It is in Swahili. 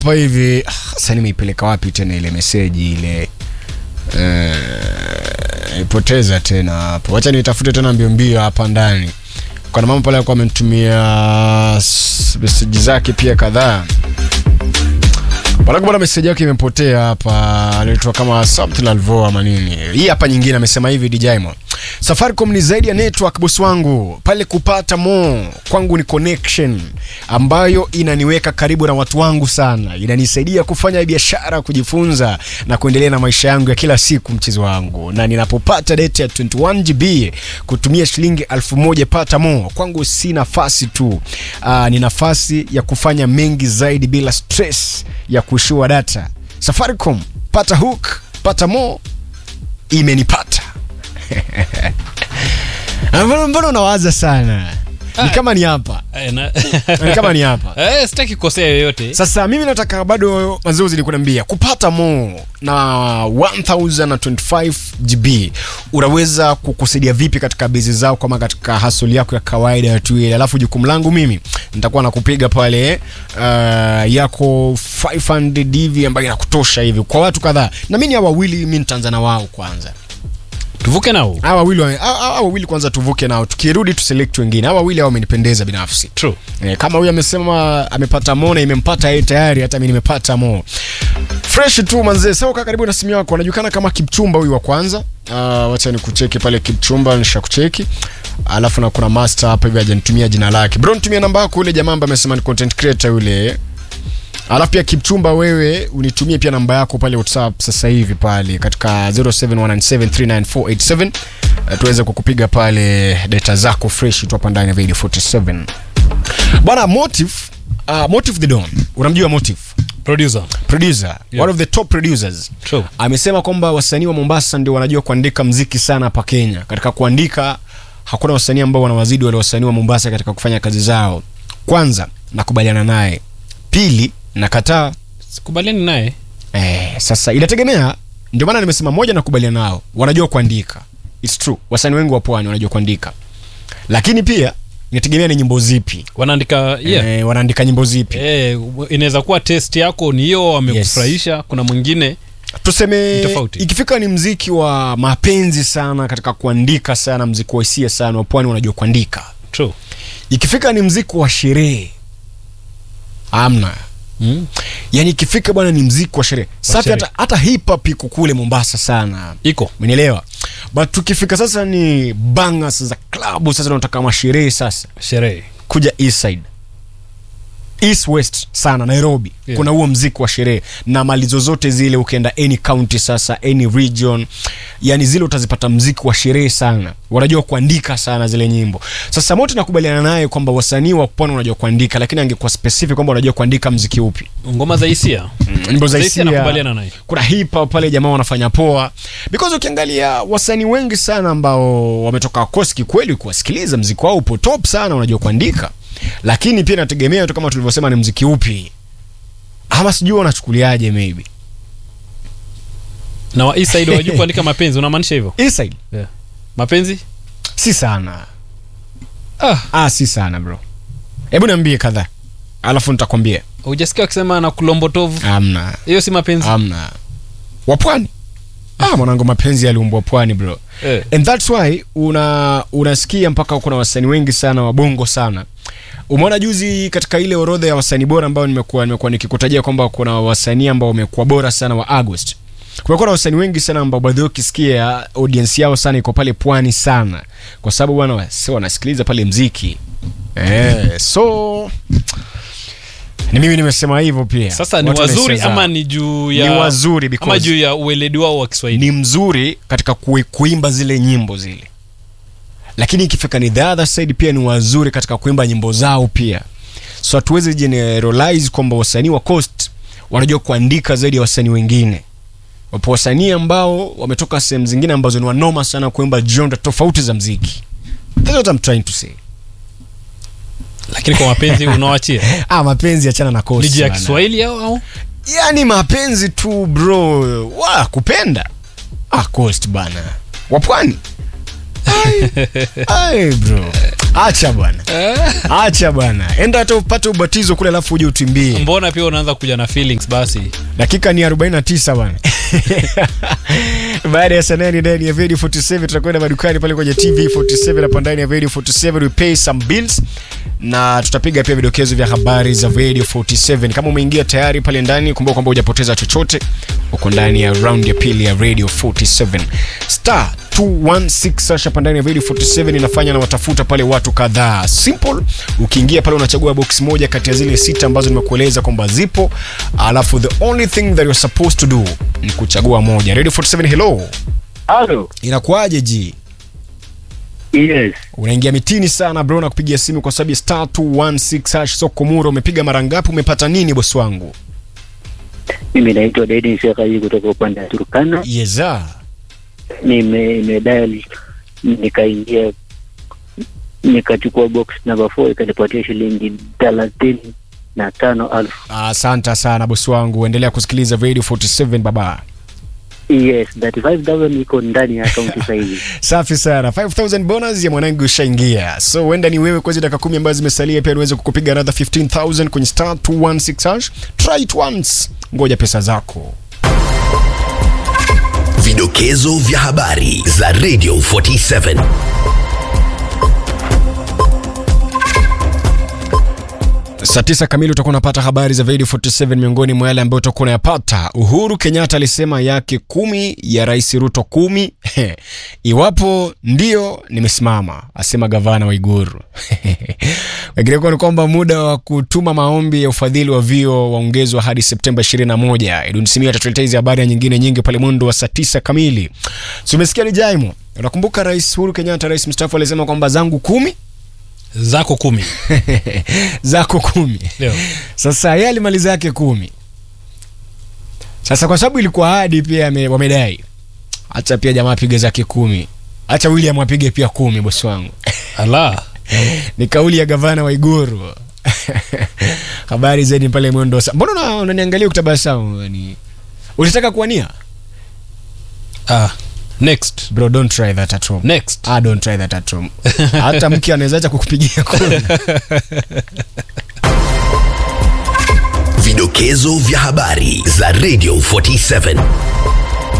hapa hivi ah, sasa nimeipeleka wapi tena ile meseji ile eh, ipoteza tena hapo wacha nitafute tena mbio mbio hapa ndani kuna mama pale alikuwa amenitumia s- meseji zake pia kadhaa Baraka bwana meseji yake imepotea hapa, alitoa kama something alvo ama nini. Hii hapa nyingine amesema hivi DJ Mo. Safaricom ni zaidi ya network boss wangu. Pale kupata mo kwangu ni connection ambayo inaniweka karibu na watu wangu sana. Inanisaidia kufanya biashara, kujifunza na kuendelea na maisha yangu ya kila siku mchezo wangu. Na ninapopata data ya 21 GB kutumia shilingi elfu moja pata mo kwangu si nafasi tu. Uh, ni nafasi ya kufanya mengi zaidi bila stress ya kuishiwa data. Safaricom, pata hook, pata mo, imenipata. Ah, Mbona mbona unawaza sana? Ni Ah. kama ni hapa. Eh, na- Ni kama ni hapa. Eh, sitaki kukosea yoyote Sasa mimi nataka bado mazoezi ni kuniambia kupata mo na 1025 GB unaweza kukusaidia vipi katika bezi zao kama katika hasoli yako ya kawaida tu ile. Alafu jukumu langu mimi nitakuwa nakupiga pale uh, yako 500 hivi ambayo inakutosha hivi kwa watu kadhaa, na mimi hawa wawili mimi nitaanza na wao kwanza. tuvuke nao Hawa wawili wa- hawa hawa wawili kwanza tuvuke nao, tukirudi tuselect wengine. Hawa wawili hao wamenipendeza binafsi. True. Eh, kama huyu amesema amepata mo na imempata yeye tayari, hata mimi nimepata mo fresh tu manzee. Sasa kaa karibu na simu yako, anajulikana kama Kipchumba huyu wa kwanza. Uh, wacha nikucheki pale Kipchumba, nishakucheki alafu na kuna master hapa hivi hajanitumia jina lake. Bro, nitumie namba yako ule jamaa ambaye amesema ni content creator yule. Alafu pia Kipchumba, wewe unitumie pia namba yako pale WhatsApp sasa hivi pale katika 0719739487 uh, tuweze kukupiga pale data zako fresh tu hapa ndani ya Video 47. Bwana Motive, uh, Motive the Don. Unamjua Motive? producer Producer, Yeah. one of the top producers. True. Amesema kwamba wasanii wa Mombasa ndio wanajua kuandika mziki sana hapa Kenya. Katika kuandika hakuna wasanii ambao wanawazidi wale wasanii wa Mombasa katika kufanya kazi zao. Kwanza nakubaliana naye. Pili nakataa. sikubaliani naye Eh, sasa inategemea, ndio maana nimesema moja, nakubaliana nao, wanajua kuandika. It's true, wasanii wengi wa pwani wanajua kuandika, lakini pia inategemea ni nyimbo zipi. wanaandika yeah. Eh, wanaandika nyimbo zipi. Eh, inaweza kuwa test yako ni hiyo amekufurahisha kuna mwingine tuseme Ni tofauti. ikifika ni mziki wa mapenzi sana katika kuandika sana mziki wa hisia sana wa pwani wanajua kuandika True. ikifika ni mziki wa sherehe amna Mm. yani ikifika bwana ni mziki wa sherehe safi sherehe. hata, hata hip hop iko kule mombasa sana iko umenielewa but tukifika sasa ni bangas za klabu sasa tunataka masherehe sasa sherehe kuja east side east west sana nairobi Yeah. kuna huo mziki wa sherehe na mali zozote zile ukienda any county sasa any region yani zile utazipata mziki wa sherehe sana wanajua kuandika sana zile nyimbo sasa mote nakubaliana naye kwamba wasanii wa pwani wanajua kuandika lakini angekuwa specific kwamba wanajua kuandika mziki upi ngoma za hisia nyimbo za Za hisia hisia nakubaliana naye. kuna hip hop pale jamaa wanafanya poa because ukiangalia wasanii wengi sana ambao wametoka koski kweli kuwasikiliza mziki wao upo top sana unajua kuandika lakini pia inategemea tu kama tulivyosema ni mziki upi ama sijui wanachukuliaje maybe na wa east side wajua kuandika mapenzi unamaanisha hivyo inside yeah. mapenzi si sana ah ah si sana bro hebu niambie kadhaa alafu nitakwambia hujasikia wakisema na kulombotovu amna hiyo si mapenzi amna wapwani ah mwanangu mapenzi yaliumbwa pwani bro eh. and that's why una unasikia mpaka kuna wasanii wengi sana wabongo sana umeona juzi katika ile orodha ya wasanii bora ambao nimekuwa nimekuwa nikikutajia kwamba kuna wasanii ambao wamekuwa bora sana wa august kumekuwa na wasanii wengi sana ambao baadhi yao ukisikia audience yao sana iko pale pwani sana kwa sababu bwana wasi wanasikiliza pale mziki eh, so ni mimi nimesema hivyo pia sasa ni Watu wazuri wamesema ama ni juu ya Ni wazuri because- ama juu ya ueledi wao wa kiswahili ni mzuri katika kui, kuimba zile nyimbo zile lakini ikifika ni the other side pia ni wazuri katika kuimba nyimbo zao pia so hatuwezi generalize kwamba wasanii wa coast wanajua kuandika zaidi ya wasanii wengine wapo wasanii ambao wametoka sehemu zingine ambazo ni wanoma sana kuimba genre tofauti za mziki That's what I'm trying to say. lakini kwa mapenzi unawachia ah, mapenzi achana na coast ni juu ya bana. kiswahili au au yani mapenzi tu bro wa kupenda ah, coast bana wapwani Ai, ai bro acha bwana acha bwana enda hata upate ubatizo kule alafu uje utimbie mbona pia unaanza kuja na feelings basi dakika ni 49 bwana baada ya sanani ndani ya video 47 tutakwenda madukani pale kwenye tv 47 hapa ndani ya video 47 we pay some bills na tutapiga pia vidokezo vya habari za radio 47 kama umeingia tayari pale ndani kumbuka kwamba hujapoteza chochote uko ndani ya round ya pili ya radio 47 star 216 hapa ndani ya radio 47 inafanya na watafuta pale watu kadhaa simple ukiingia pale unachagua box moja kati ya zile sita ambazo nimekueleza kwamba zipo alafu the only thing that you're supposed to do ni kuchagua moja radio 47 hello Halo. inakuaje ji Yes. unaingia mitini sana bro na kupigia simu kwa sababu ya star 216 hash soko mura umepiga mara ngapi umepata nini bosi wangu Mimi naitwa Deden Shekaji kutoka upande wa Turkana. yeza Nime nimedial nikaingia nikachukua box number 4 ikanipatia shilingi thelathini na tano elfu. asante sana bosi wangu endelea kusikiliza radio 47 baba Yes, 35000 iko ndani ya akaunti sasa hivi. safi sana 5000 bonus ya mwanangu ushaingia so huenda ni wewe kwa hizi dakika kumi ambazo zimesalia pia niweze kukupiga another 15000 kwenye star 216 hash try it once ngoja pesa zako Vidokezo vya habari za Radio 47. saa tisa kamili utakuwa unapata habari za radio 47 miongoni mwa yale ambayo utakuwa unayapata uhuru kenyatta alisema yake kumi ya rais ruto kumi iwapo ndio nimesimama asema gavana wa iguru wengineko ni kwamba muda wa kutuma maombi ya ufadhili wa vio waongezwa hadi septemba 21 idunsimia atatuletea hizi habari na nyingine nyingi pale mwendo wa saa tisa kamili si umesikia ni jaimo unakumbuka rais uhuru kenyatta rais mstaafu alisema kwamba zangu kumi zako kumi zako kumi Ndio. sasa yeye alimaliza yake kumi sasa kwa sababu ilikuwa hadi pia ame- wamedai hacha pia jamaa apige zake kumi hacha william apige pia kumi bosi wangu ala ni kauli ya gavana wa iguru habari zaidi pale mwendo wa saa- mbona una- unaniangalia ukitabasamu ni ulitaka kuwania ah, next bro don't try that at home next ah, don't try that at home hata mke anaweza acha kukupigia kumi Vidokezo vya habari za Radio 47.